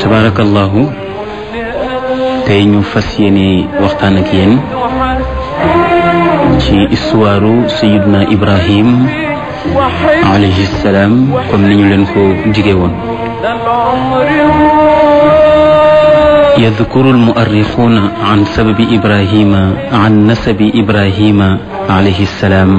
tabarakallahu tey ñu fas yéene waxtaan ak yéen ci histoire sayiduna ibrahim alayhi salaam comme ni ñu leen ko jige woon يذكر المؤرخون عن سبب إبراهيم عن نسب إبراهيم عليه السلام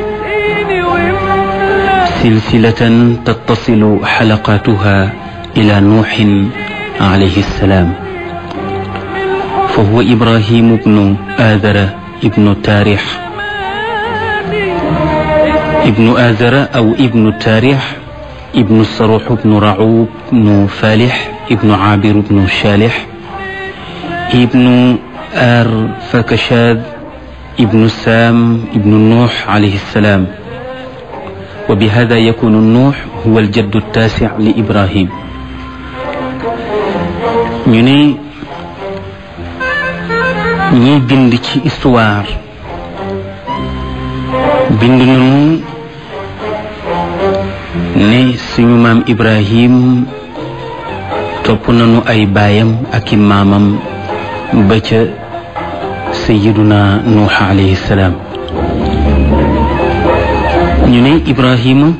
سلسلة تتصل حلقاتها إلى نوح عليه السلام فهو إبراهيم بن آذر ابن تاريح ابن آذر أو ابن تاريح ابن الصروح بن رعوب بن فالح ابن عابر بن شالح ابن آر فكشاد ابن سام ابن نوح عليه السلام وبهذا يكون النوح هو الجد التاسع لإبراهيم ñu ne ñiy bind ci histoire bind nañu ne suñu maam Ibrahim topp nañu ay baayam ak i maamam ba ca sayiduna nuux alayhi salaam ñu ne Ibrahima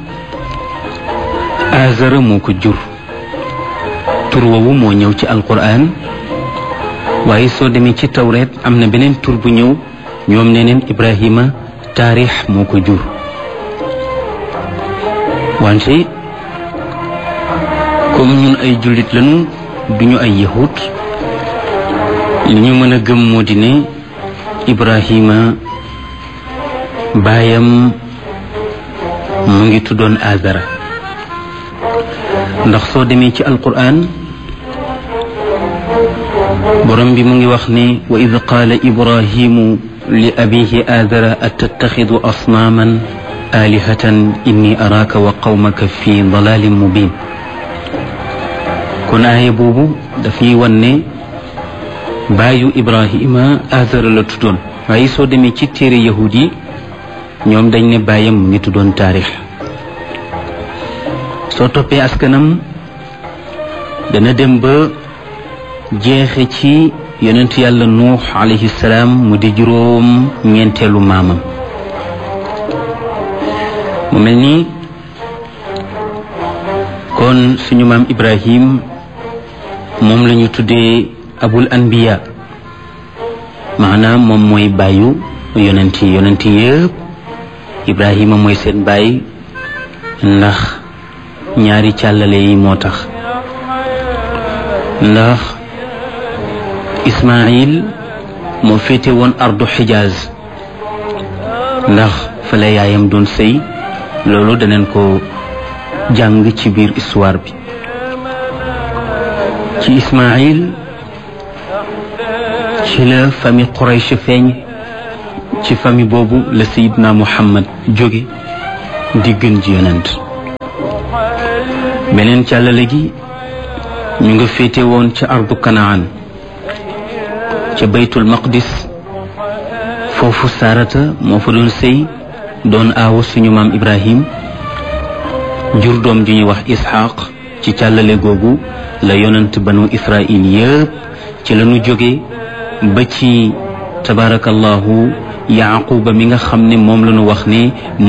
azara moo ko jur tur woowu moo ñëw ci alquran waaye soo demee ci tawreet am na beneen tur bu ñëw ñoom ne neen Ibrahima taarix moo ko jur wante comme ñun ay jullit lañu duñu ay yahut li ñu mën a gëm moo di ne Ibrahima baayam mu ngi tuddoon Azara ndax soo demee ci alquran borom bi mu ngi wax ne wa id qaala ibrahimu li abihi aadara atattaxidu asnaaman aalihatan inni araaka wa qawmaka fi dalalin mubin kon aaya boobu daf ñuy wan ne baayu ibrahima aadara la tuddoon waaye soo demee ci téere yahud yi ñoom dañ ne baayam mu ngi tuddoon taarix soo toppee askanam dana dem ba jeexe ci yonent yàlla nuux alayhi salaam mu di juróom ñeenteelu maamam mu mel ni kon suñu maam ibrahim moom la ñu tuddee abul anbiya maanaam moom mooy bàyyu yonent yi yonent yëpp ibrahima mooy seen baay ndax ñaari càllale yi moo tax ndax ismail moo féete woon ardu xijaaz ndax fa la yaayam doon sëy loolu daneen ko jàng ci biir histoire bi ci ismail ci la famille Quraysh feeñ ci famille boobu la sayidna muhammad jóge di gën ji yonent beneen càllale gi ñu nga féete woon ca ardu kanaan ca baytul maqdis foofu saarata moo fa doon sëy doon aawa suñu maam ibrahim jur doom ju ñuy wax isxaq ci càllale googu la yonent banu israil yëpp ci lañu jóge ba ci tabarakallahu yaquba mi nga xam ne moom lañu wax ne